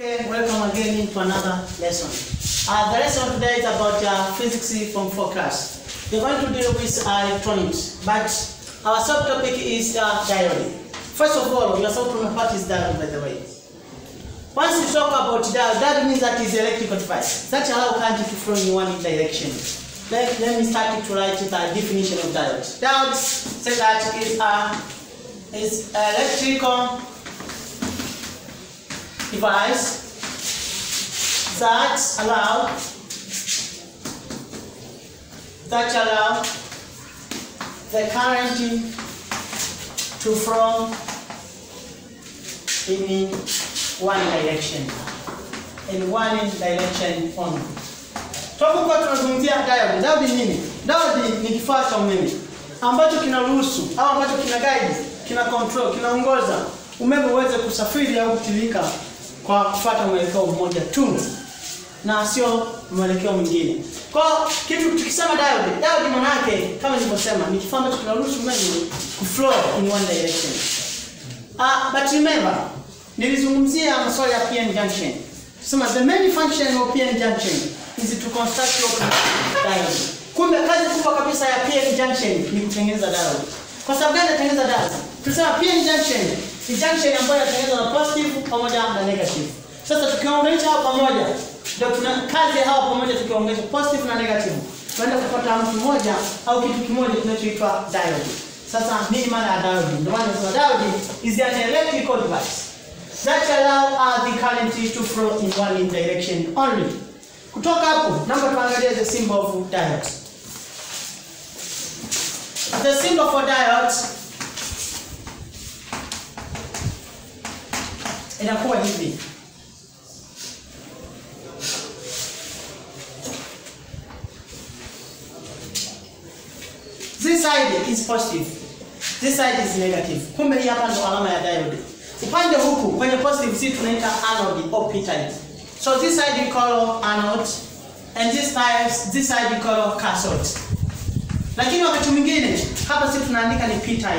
Okay, welcome again into another lesson. Uh, the lesson today is about uh, physics from four class. We're going to deal with uh, electronics, but our subtopic is uh, diode. First of all, your subtopic part is diode, by the way. Once you talk about diode, that means that is electrical device that allow current to flow in one direction. Let, let me start to write the definition of diode. Diode say that is a is electrical device that allow that allow the current to flow in one direction in one direction only. Tunapokuwa tunazungumzia diode, diode ni nini? Diode ni kifaa cha umeme ambacho kinaruhusu au ambacho kina guide, kina control, kinaongoza umeme uweze kusafiri au kutirika kwa kufuata mwelekeo mmoja tu na sio mwelekeo mwingine. Kwa kitu tukisema diode, diode maana yake kama nilivyosema ni kifaa ambacho kinaruhusu umeme kuflow in one direction. Ah, but remember nilizungumzia masuala ya PN junction. Tusema the main function of PN junction is to construct your diode. Kumbe kazi kubwa kabisa ya PN junction ni kutengeneza diode. Kwa sababu gani inatengeneza diode? Tusema PN junction ni junction ambayo inatengenezwa na positive pamoja na negative. Sasa tukiunganisha hapa pamoja ndio tuna kazi ya hawa pamoja tukiunganisha positive na negative. Tunaenda kupata mtu mmoja au kitu kimoja kinachoitwa diode. Sasa nini maana ya diode? Ndio maana tunasema diode is an electrical device that allow uh, the current to flow in one direction only. Kutoka hapo, naomba tuangalie the symbol of diode. The symbol for diode inakuwa hivi. This side is positive. This side is negative. Kumbe hii hapa ndo alama ya diode. Upande huku kwenye positive si tunaita anode or p-type. So this side we call anode and this side this side we call cathode. Lakini wakati mwingine hapa si tunaandika ni p-type.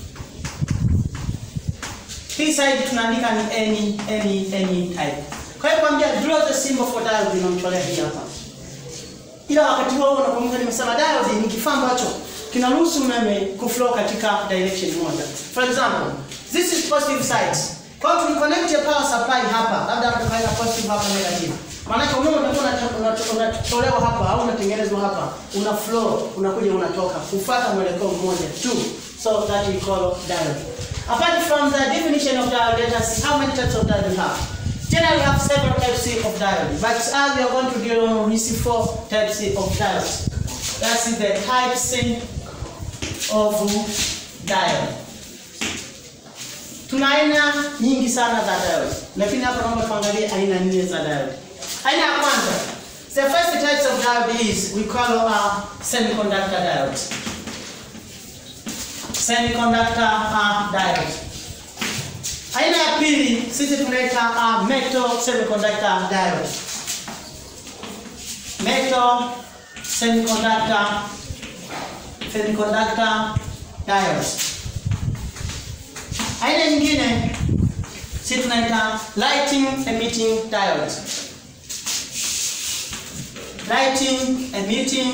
Hii side tunaandika ni any any any type. Kwa hiyo kwambia draw the symbol for diode inamtolea hii hapa. Ila wakati huo unakumbuka nimesema diode ni kifaa ambacho kinaruhusu umeme kuflow katika direction moja. For example, this is positive side. Kwa hiyo tukiconnect a power supply hapa, labda hapa tukaweka positive hapa negative. Maana kwa umeme utakuwa unatolewa hapa au unatengenezwa hapa, una flow, unakuja unatoka, kufuata mwelekeo mmoja tu. So that we call diode. Apart from the definition of diode, let us see how many types of diode we have. Generally, we have several types of diode, but as we are going to deal with four types of diode. That's the types of diode. Tuna aina nyingi sana za diode, lakini hapa naomba tuangalie aina nne za diode. Aina ya kwanza, the first types of diode is we call a semiconductor diode. Semiconductor uh, diode. Aina ya pili sisi tunaita uh, metal semiconductor diode. Metal semiconductor semiconductor diodes. Aina nyingine si tunaita lighting emitting diode. Lighting emitting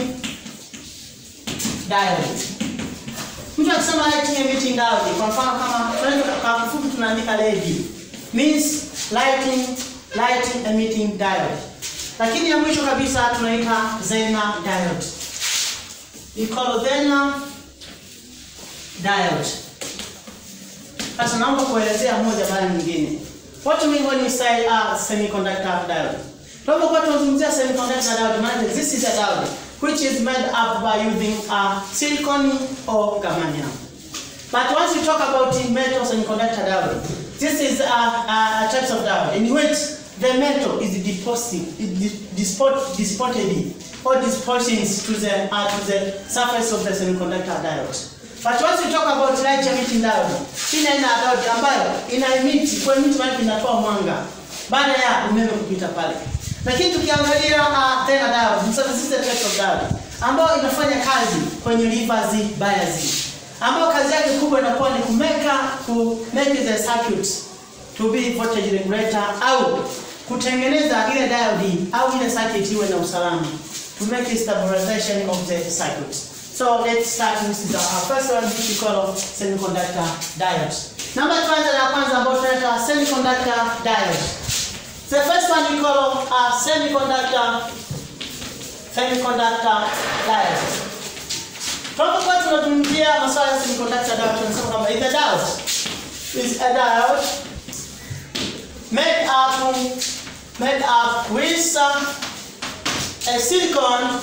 diode. Mtu akisema lighting emitting diode, kwa mfano kama tunaweza kwa kifupi tunaandika LED means lighting lighting emitting diode. Lakini ya mwisho kabisa tunaita Zener diode. We call Zener diode. Sasa naomba kuelezea moja baada nyingine. What do you mean when you say uh, semiconductor diode? Tunapokuwa tunazungumzia semiconductor diode, maana this is a diode which is made up by using uh, silicon or germanium. But once you talk about metal semiconductor diode, this is a, a, a type of diode in which the metal is deposited, disport, disported or dispersions to the, uh, to the surface of the semiconductor diode. But once you talk about light emitting diode, hii aina ya diode ambayo ina emit, kwa emit maana inatoa mwanga baada ya umeme kupita pale. Lakini tukiangalia uh, tena diode, so this is a type of diode ambayo inafanya kazi kwenye reverse bias ambayo kazi yake kubwa inakuwa ni kumeka ku make the circuit to be voltage regulator au kutengeneza ile diode au ile circuit iwe na usalama to make stabilization of the circuit. So let's start with the our first one which we call semiconductor diodes. Namba tuanze na kwanza ambayo tunaita semiconductor diodes. The first one we call a semiconductor semiconductor diodes. Tunapokuwa tunazungumzia masuala ya semiconductor diode tunasema kwamba is a diode is a diode made up made up with uh, a silicon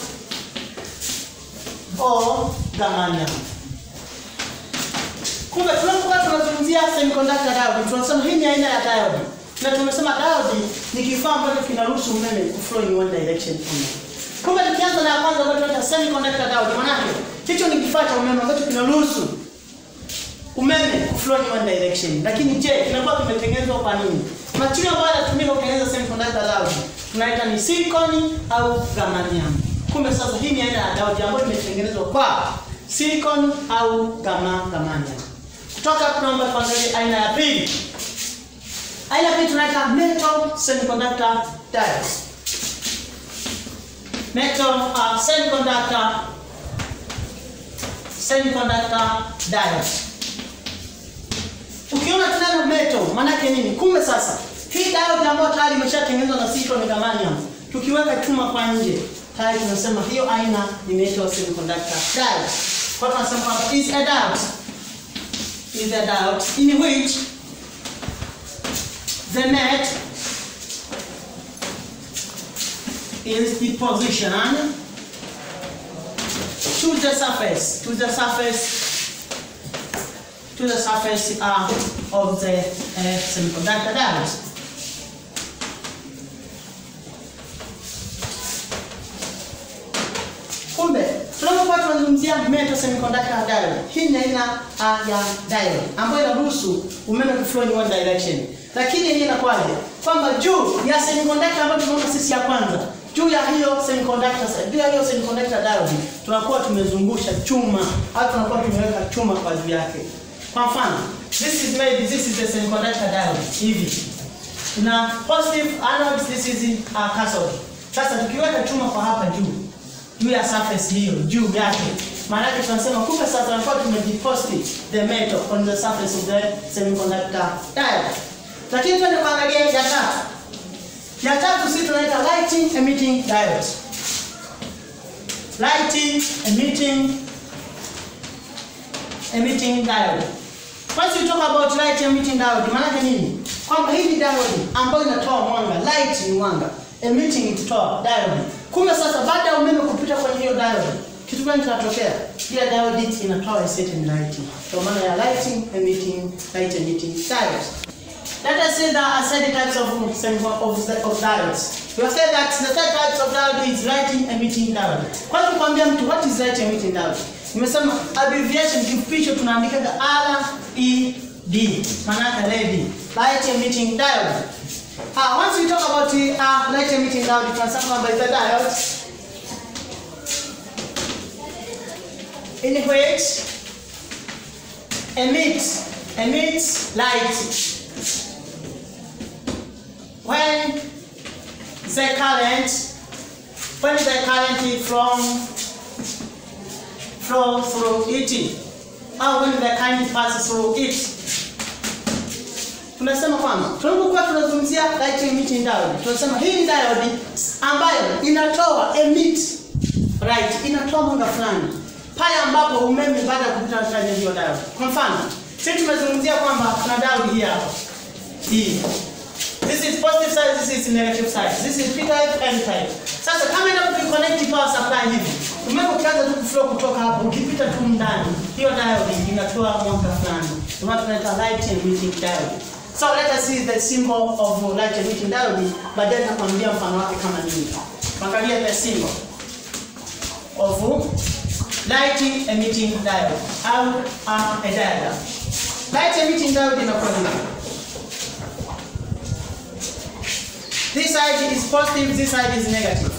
or germanium. Kumbe tunapokuwa tunazungumzia semiconductor diode tunasema hii ni aina ya diode. Na tumesema diode ni kifaa ambacho kinaruhusu umeme kuflow in one direction only. Kumbe tukianza na ya kwanza ambayo tunaita semiconductor diode maana yake hicho ni kifaa cha umeme ambacho kinaruhusu umeme kuflow in one direction. Lakini je, kinakuwa kimetengenezwa kwa nini? Material ambayo yanatumika kutengeneza semiconductor diode tunaita ni silicon au germanium. Kumbe sasa hii ni aina ya diode ambayo imetengenezwa kwa silicon au gamma germanium. Kutoka hapo tunaomba tuangalie aina ya pili. Aina ya pili tunaita metal semiconductor diodes. Metal uh, semiconductor semiconductor diodes. Ukiona tena metal maana yake nini? Kumbe sasa hii diode ambayo tayari imeshatengenezwa na silicon germanium tukiweka chuma kwa nje tayari tunasema hiyo aina ni metal semiconductor diode. Kwa hiyo tunasema kwamba is a diode is a diode in which the net is depositioned to the surface to the surface to the surface uh, of the uh, semiconductor diode. Kumbe tunapokuwa tunazungumzia metal semiconductor diode, hii ni aina uh, ya diode ambayo inaruhusu umeme kuflow in one direction. Lakini hii inakuwaje? Kwamba juu ya semiconductor ambayo tumeona sisi ya kwanza, juu ya hiyo semiconductor, juu ya hiyo semiconductor diode tunakuwa tumezungusha chuma au tunakuwa tumeweka chuma kwa juu yake. Kwa mfano, this is made this is the semiconductor diode hivi. Tuna positive anode, this is uh, cathode. Sasa tukiweka chuma kwa hapa juu juu ya surface hiyo juu yake, maana yake tunasema kumbe sasa tunakuwa tumedeposit the metal on the surface of the semiconductor diode. Lakini twende kuangalia ya tatu. Ya tatu sisi tunaita lighting emitting diode. Lighting emitting emitting diode. Once you talk about light emitting diode, maana yake nini? Kwamba hii ni diode ambayo inatoa mwanga, light ni mwanga, emitting ikitoa diode. Kumbe sasa baada ya umeme kupita kwenye hiyo diode, kitu gani kinatokea? Ile diode inatoa a certain light. Kwa maana ya lighting emitting light emitting diode. Let us say there are certain types of of, of diodes. We have said that the third types of diode is lighting emitting diode. Kwa hiyo kuambia mtu what is light emitting diode? Nimesema abbreviation kifupisho tunaandika R E D. Maana yake LED. Light emitting diode. Uh, once we talk about the uh, light emitting diode, tunasema kwamba is a diode in which emits emits light when the current when the current from flow through it au when the current passes through it tunasema kwamba tunapokuwa tunazungumzia light emitting diode tunasema hii ni diode ambayo inatoa emit right inatoa mwanga fulani pale ambapo umeme baada ya kupita ndani ya hiyo diode kwa mfano sisi tumezungumzia kwamba tuna diode hii hapa hii This is positive side, this is negative side. This is P type, N type. Sasa kama enda ukiconnect power supply hivi, umeme ukianza tu kuflow kutoka hapo, ukipita tu ndani, hiyo diode inatoa mwanga fulani. Ndio maana tunaita light emitting diode. So let us see the symbol of light emitting diode, baadaye nitakwambia mfano wake kama nini. Angalia the symbol of light emitting diode au uh, a diode. Light emitting diode inakuwa hivi. This side is positive, this side is negative.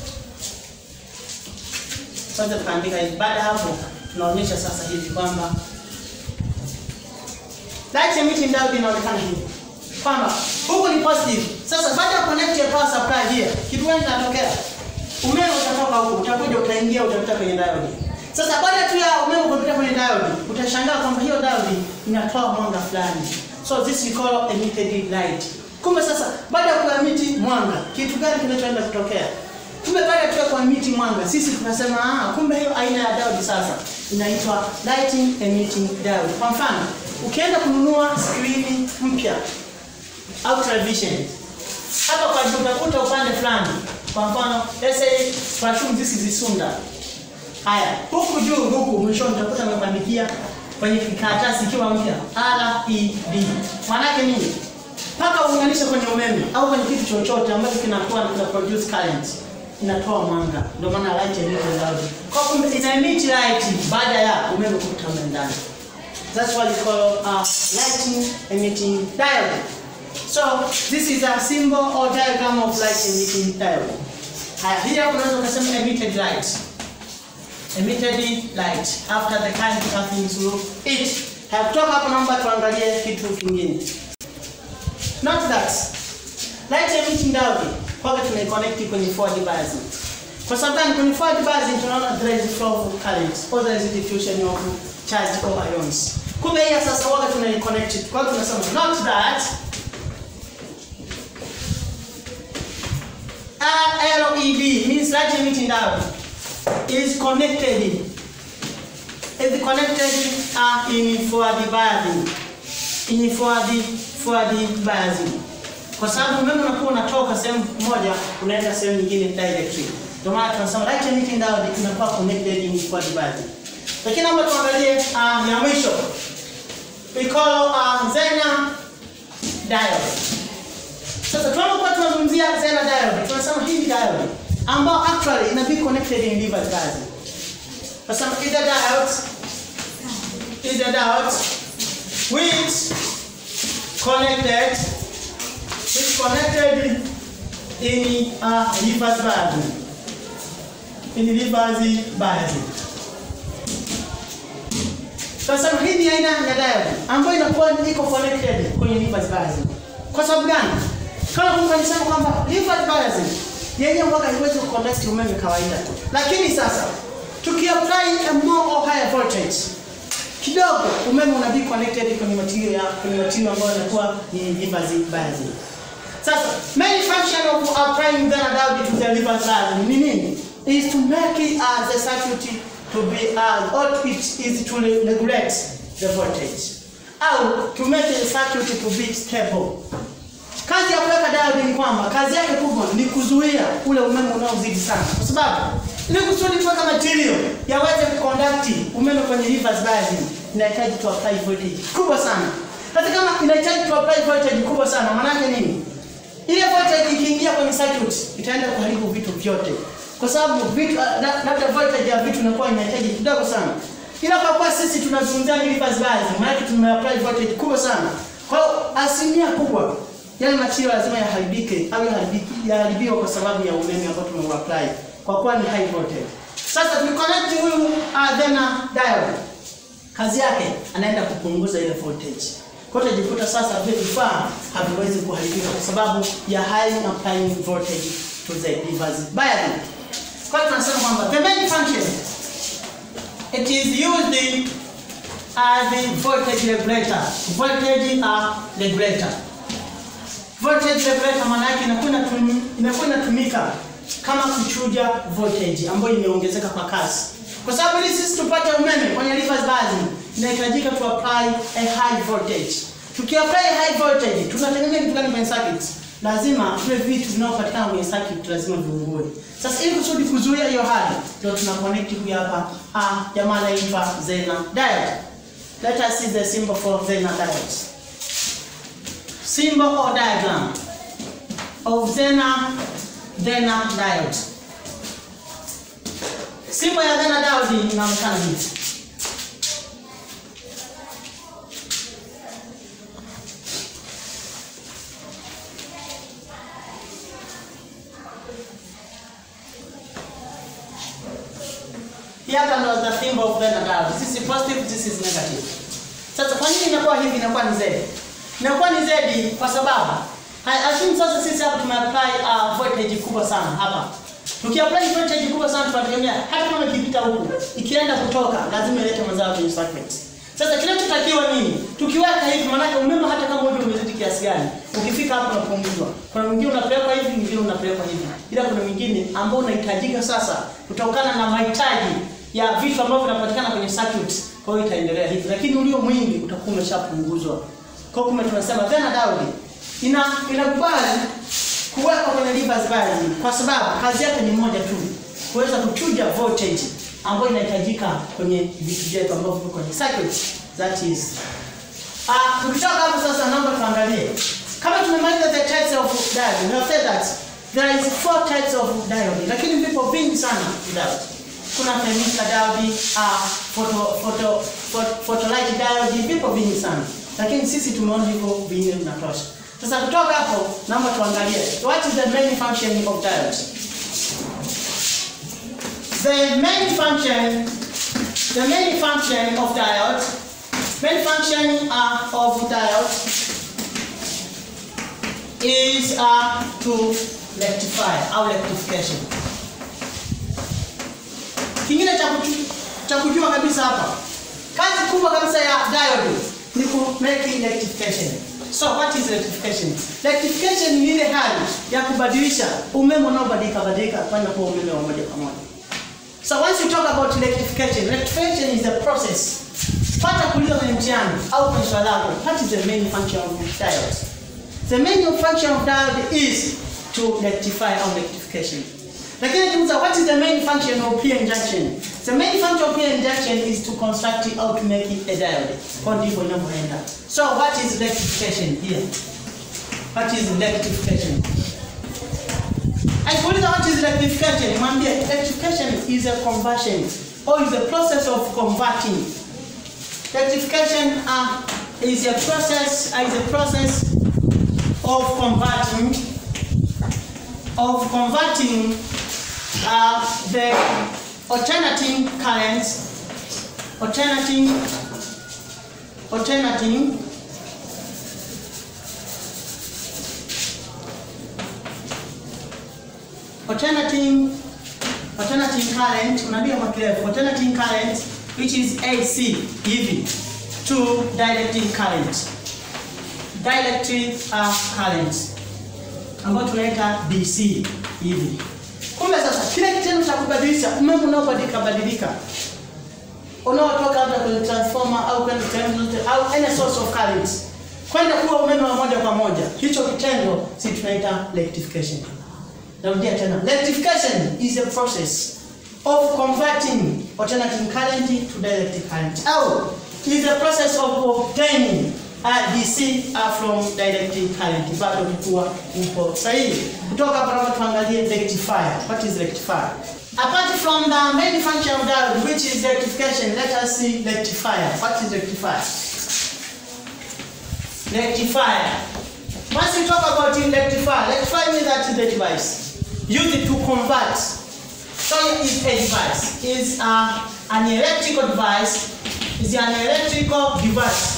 Sasa tukaandika hivi. Baada hapo tunaonyesha sasa hivi kwamba light emitting diode inaonekana hivi. kwamba huku ni positive. Sasa baada ya connect your power supply here, kitu gani kinatokea? Umeme utatoka huku, utakuja utaingia utapita kwenye diode. Sasa baada tu ya umeme kupita kwenye diode, utashangaa kwamba hiyo diode inatoa mwanga fulani. So this we call emitted light. Kumbe sasa baada ya kuemiti mwanga, kitu gani kinachoenda kutokea? Kumbe baada tu ya kuemiti mwanga, sisi tunasema ah, kumbe hiyo aina ya diode sasa inaitwa lighting emitting diode. Kwa mfano, ukienda kununua skrini mpya au television hapa kwa juu utakuta upande fulani, kwa mfano let's say kwa shum this is Sunda. Haya, huku juu huku mwishoni utakuta amebandikia kwenye kikaratasi ikiwa mpya LED. Maana yake nini? Mpaka uunganishe kwenye umeme au kwenye kitu chochote ambacho kinakuwa kina produce current inatoa mwanga. Ndio maana light emitting diode. Kwa kumbe ina emit light baada ya umeme kupita ndani. That's what we call uh, lighting emitting diode. So this is a symbol or diagram of light emitting diode. Haya, hii hapo unaweza kusema emitted light. Emitted light after the current passing through it. Haya, kutoka hapo naomba tuangalie kitu kingine. Note that light emitting diode kwa tunaiconnect kwenye forward bias. Kwa sababu gani? Kwenye forward bias tunaona there is flow of current or there is diffusion of charge or ions. Kumbe hii sasa waga tunaiconnect. Kwa hiyo tunasema note that uh, LED means light emitting diode is connected is connected uh, in forward biasing in forward forward biasing kwa sababu umeme unakuwa unatoka sehemu moja unaenda sehemu nyingine directly ndio maana tunasema light emitting diode inakuwa connected in forward biasing lakini naomba tuangalie uh, ya mwisho we call uh, Zener diode sasa tunapokuwa tunazungumzia Zener diode, tunasema hii diode ambao actually ina be connected in reverse biasing. Tunasema either diode either diode which connected which connected in uh, reverse biasing. In reverse biasing. Tunasema hii ni aina ya diode ambayo inakuwa iko connected kwenye reverse biasing. Kwa sababu gani? Kama Mungu alisema kwamba reverse biasing yenye mwaka haiwezi kuconduct umeme kawaida. Lakini sasa tukiapply a more or higher voltage kidogo umeme una be connected kwenye material ya kwenye material ambayo inakuwa ni reverse biasing. Sasa main function of applying the diode to the reverse biasing ni nini? Is to make it as a circuit to be as or it is to regulate the voltage. Au to make a circuit to be stable. Kazi ya kuweka diode ni kwamba kazi yake kubwa ni kuzuia ule umeme unaozidi sana, kwa sababu ili kusudi kuweka material yaweze kuconduct umeme kwenye reverse biasing inahitaji tu apply voltage kubwa sana. Hata kama inahitaji tu apply voltage kubwa sana, maana yake nini? Ile voltage ikiingia kwenye circuit itaenda kuharibu vitu vyote, kwa sababu vitu labda voltage ya vitu inakuwa inahitaji kidogo sana, ila kwa kuwa sisi tunazungumzia reverse biasing, maana yake tumeapply voltage kubwa sana. Kwa hiyo asilimia kubwa yale material lazima yaharibike au yaharibiki yaharibiwa kwa sababu ya umeme ambao tumeuapply kwa kuwa ni high voltage. Sasa tukiconnect huyu uh, Zener diode, kazi yake anaenda kupunguza ile voltage. Kwa hiyo utajikuta sasa vile vifaa haviwezi kuharibika kwa sababu ya high applying voltage to the reverse biasing. Kwa hiyo tunasema kwamba the main function it is used as the voltage regulator. Voltage uh, regulator voltage regulator maana yake inakuwa inakuwa inatumika kama kuchuja voltage ambayo imeongezeka kwa kasi. Kwa sababu ili sisi tupate umeme kwenye reverse biasing inahitajika tu apply a high voltage. Tukiapply high voltage tunategemea kitu gani kwenye circuit? Lazima vile vitu vinavyopatikana kwenye circuit lazima viungue. Sasa ili kusudi kuzuia hiyo hali ndio tuna connect huyu hapa ah jamaa anaitwa Zener diode. Let us see the symbol for Zener diode symbol or diagram of Zener Zener diode. Symbol ya Zener diode inaonekana hivi. Hii hapa ndo the symbol of Zener diode. This is positive, this is negative. Sasa kwa nini inakuwa hivi inakuwa ni Z? inakuwa ni Z kwa sababu ha- assume sasa sisi hapa tumeapply uh, voltage kubwa sana hapa. Tukiapply voltage kubwa sana tunategemea hata kama ikipita huku ikienda kutoka lazima ilete mazao kwenye circuit. Sasa kinachotakiwa nini? Tukiweka hivi maanake umeme hata kama uje umezidi kiasi gani, ukifika hapo unapunguzwa. Kuna mwingine unapelekwa hivi, mwingine unapelekwa hivi. Ila kuna mwingine ambao unahitajika sasa kutokana na mahitaji ya vitu ambavyo vinapatikana kwenye circuit. Kwa hiyo itaendelea hivi, lakini ulio mwingi utakuwa umeshapunguzwa. Kwa hiyo kumbe tunasema tena Daudi ina inakubali kuwekwa kwenye reverse bias kwa sababu kazi yake ni moja tu, kuweza kuchuja voltage ambayo inahitajika kwenye vitu vyetu ambavyo viko kwenye circuit that is Ah, tukitoka hapo sasa naomba tuangalie. Kama tumemaliza the types of diode, we have said that there is four types of diode, lakini vipo vingi sana diode. Kuna thermistor diode, ah, photo photo photo, photolite diode, vipo vingi sana. Lakini sisi tumeona hivyo vingi vinatosha. Sasa kutoka hapo naomba tuangalie what is the main function of diode. The main function the main function of diode main function uh, of diode is uh, to rectify au rectification. Kingine cha kuchu- cha kujua kabisa hapa, kazi kubwa kabisa ya diode ni ku make rectification. So what is rectification? Rectification ni ile hali ya kubadilisha umeme unaobadilika badilika kwenda kuwa umeme wa moja kwa moja. So once you talk about rectification, rectification is a process. Pata kuuliza kwenye mtihani au kwenye swali lako, what is the main function of diode? The main function of diode is to rectify or rectification. Lakini tuuliza what is the main function of p-n junction? The main function of p-n junction is to construct it or to make it a diode. Kwa ndivyo inavyoenda. So what is rectification here? What is rectification? Akiuliza what is rectification, mwambie rectification is a conversion or is a process of converting. Rectification uh, is a process uh, is a process of converting of converting uh, the alternating current alternating alternating alternating alternating current unaandika kwa kirefu alternating current which is AC hivi to dielectric current dielectric uh, current ambayo tunaita DC hivi. Kumbe sasa kile kitendo cha kubadilisha umeme unaobadilika badilika unaotoka labda kwenye transformer au kwenye transformer au any source of current kwenda kuwa umeme wa moja kwa moja, hicho kitendo si tunaita rectification. Narudia tena, rectification is a process of converting alternating current to dielectric current au is a process of obtaining uh, DC uh, from dielectric current. Bado kuwa upo sahihi. Kutoka hapa naomba tuangalie rectifier. What is rectifier? Apart from the main function of diode which is rectification, let us see rectifier. What is rectifier? Rectifier. Once you talk about in rectifier, rectifier means that is the device used to convert. So it's a device. Is uh, an electrical device. Is an electrical device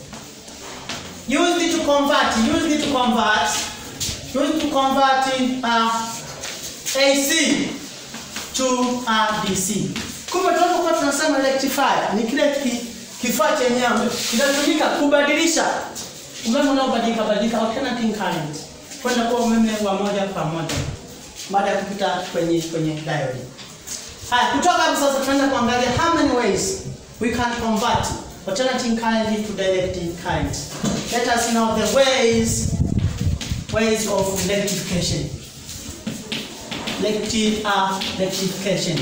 used to convert. Used to convert. Used to convert uh, AC to uh, DC. Kumbe tunapokuwa tunasema rectifier ni kile ki, kifaa chenyewe kinatumika kubadilisha umeme unaobadilika badilika alternating current kwenda kuwa umeme wa moja kwa moja baada ya kupita kwenye kwenye diode. Haya, kutoka hapo sasa tunaenda kuangalia how many ways we can convert alternating current to dielectric current. Let us know the ways ways of rectification. Recti uh, rectification.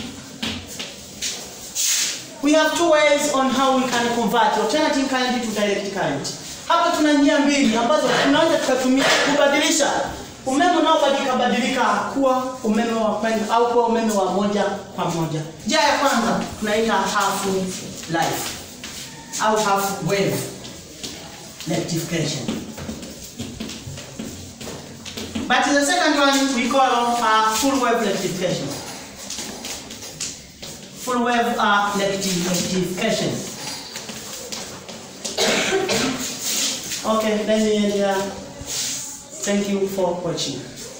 We have two ways on how we can convert alternating current to direct current. Hapa tuna njia mbili ambazo tunaweza tukatumia kubadilisha umeme unaobadilika badilika kuwa umeme wa kwenda au kuwa umeme wa moja kwa moja. Njia ya kwanza tunaita half life au half wave rectification. But the second one we call uh, full wave rectification. Full wave uh, recti- rectification. Okay, let me end here. Thank you for watching.